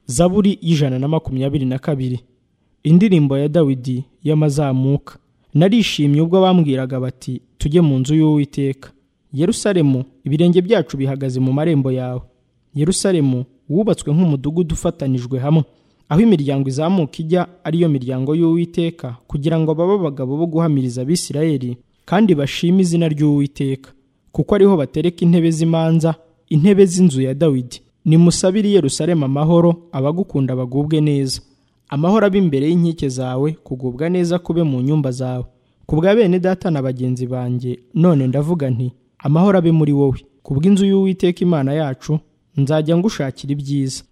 zaburi y'ijana na makumyabiri na kabiri indirimbo ya dawidi y'amazamuka narishimye ubwo bambwiraga bati tujye mu nzu y'uwiteka yerusalemu ibirenge byacu bihagaze mu marembo yawe yerusalemu wubatswe nk'umudugudu ufatanijwe hamwe aho imiryango izamuka ijya ariyo miryango y'uwiteka kugira ngo babe abagabo bo guhamiriza abisirayeli kandi bashime izina ry'uwiteka kuko ariho batereka intebe z'imanza intebe z'inzu ya dawidi nimusabire yerusalemu amahoro abagukunda bagubwe neza amahoro abe imbere y'inkike zawe kugubwa neza kube mu nyumba zawe ku bwa bene data na bagenzi banjye none ndavuga nti amahoro abe muri wowe ku bw'inzu y'uwiteka imana yacu nzajya ngushakira ibyiza